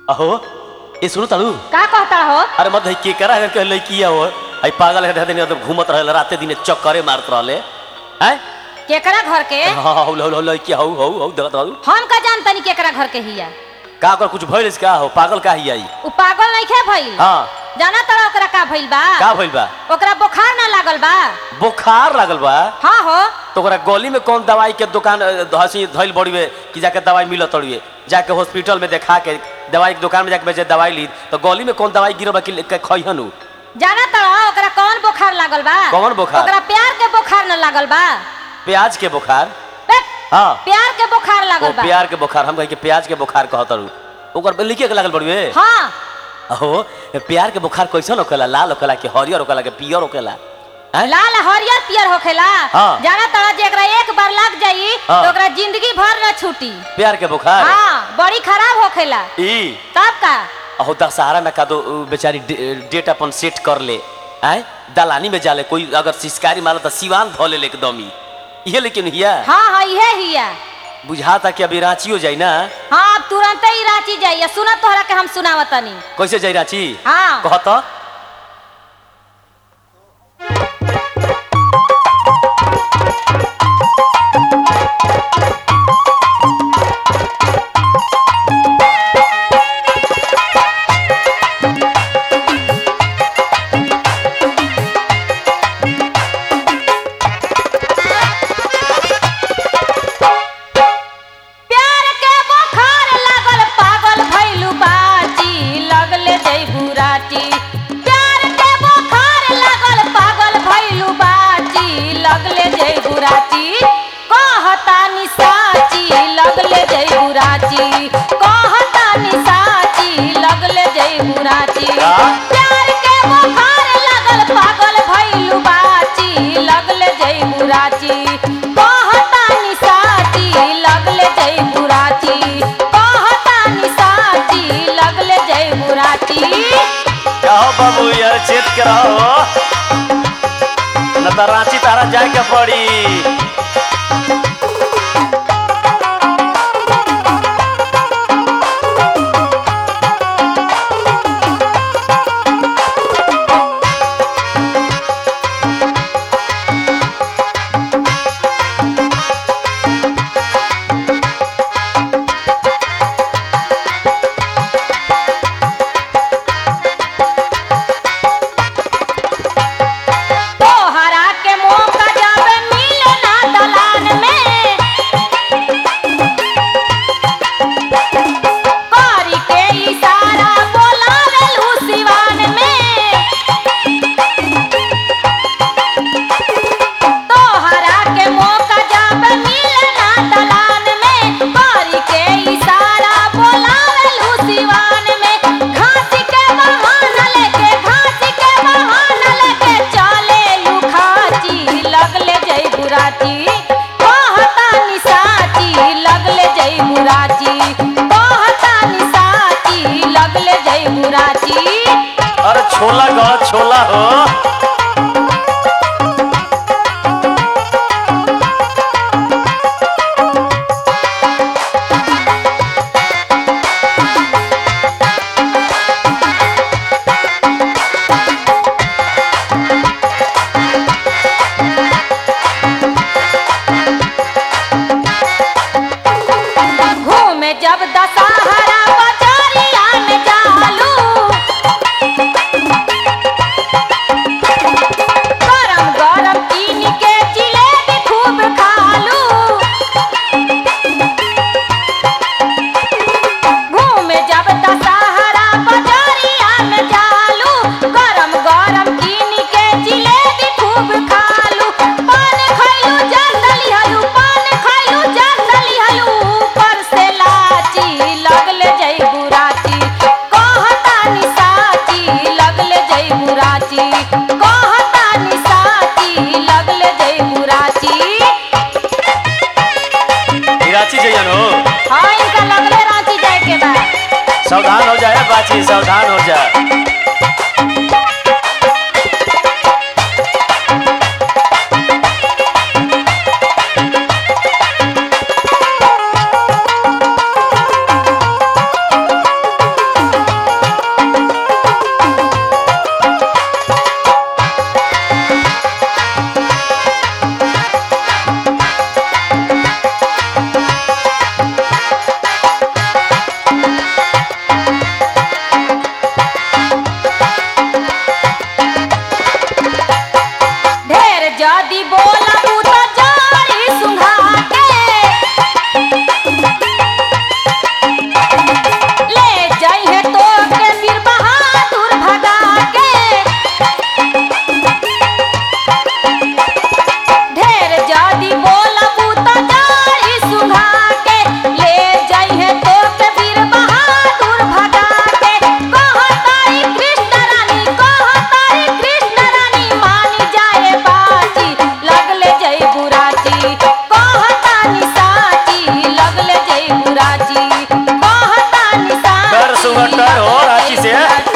अहो ये सुनो तालू का कहता हो अरे मत के करा के लड़की हो आई पागल है दिन तो घूमत रहे राते दिन चक्करे मारत रहले हैं केकरा घर के हाँ हाँ लो लो लड़की हौ हौ हौ देखत रहू हम का जानतनी केकरा घर के हिया का कर कुछ भइल का हो पागल का ही आई उ पागल नहीं खे भइल हाँ जाना तड़ा ओकरा का भइल बा का भइल बा ओकरा बुखार ना लागल बा बुखार लागल बा हाँ हो तो ओकरा गली में कौन दवाई के दुकान अ, हंसी धइल बड़ीवे कि जाके दवाई मिलत तड़िए जाके हॉस्पिटल में देखा के दवाई के दुकान में जाके बेचे दवाई ली तो गली में कौन दवाई गिरल बा कि के खइहन उ जाना तड़ा ओकरा कौन बुखार लागल बा कौन बुखार? ओकरा प्यार के बुखार ना लागल बा प्याज के बुखार बे, हाँ प्यार के बुखार ओ लागल बा प्यार के बुखार हम कहे कि प्याज के बुखार कहत रहू ओकर लिखे के लागल बड़िए हाँ अहो प्यार के बुखार कैसन होखेला लाल होखेला कि हरियर होखेला कि पियर होखेला हैं? लाल हरियर पियर होखेला हाँ। जाना तड़ा जे एकरा एक बार लग जाई हाँ। तो ओकरा जिंदगी भर न छूटी प्यार के बुखार हाँ बड़ी खराब होखेला ई तब का अहो दशहरा में का दो उ बेचारी डे- डेट अपन सेट कर ले आय दलानी में जाले कोई अगर सिस्कारी मारा तो सिवान धो ले एकदम ही ये लेकिन हिया हाँ हाँ इहे हिया बुझाता कि अभी रांची हो जाई ना हाँ अब तुरंत ही रांची जाइए सुना तोहरा के हम सुनावतनी कैसे जाई रांची हाँ कहत प्यार के बुखार लागल पागल भइलू बाची लगले जइबू राची प्यार के बुखार लागल पागल भइलू बाची लगले जइबू राची कहता नि साची लगले जइबू राची कहता नि साची लगले जइबू राची का? प्यार के बुखार लागल पागल भइलू बाची लगले जइबू राची कहता नि साची लगले जइबू राची कहता नि साची लगले जइबू राची कहो बाबू यार चेत के रहो न तो रांची तारा जाए के पड़ी तोहरा के मौका जब मिले ना दलान में करी के इशारा बोलावेलू सिवान में तोहरा के मौका जब मिले ना दलान में करी के इशारा बोलावेलू सिवान में घासी के बहाना लेके घासी के बहाना लेके चले लुखाची लगले जई बुराची कहता निसाची लगले जई बुराची कहता निसाची लगले जई बुराची अरे छोला गड़ छोला हो घूमे जब दशहरा बजारिया में जालू गरम गरम कीन के जिलेबी खूब खालू घूमे जब दशहरा बजारिया में जालू गरम गरम कीन के जिलेबी खूब खालू पान खैलू जंदली हलू पान खैलू जंदली हलू ऊपर से लाची लगले जई बुराची कहता नि साची लगले जई बुराची कहता नि साची लगले जई बुराची ई रांची जइयन हो हाँ इनका लगले रांची जाए के बा सावधान हो जाए बाची सावधान हो जाए सुगटर हो रांची से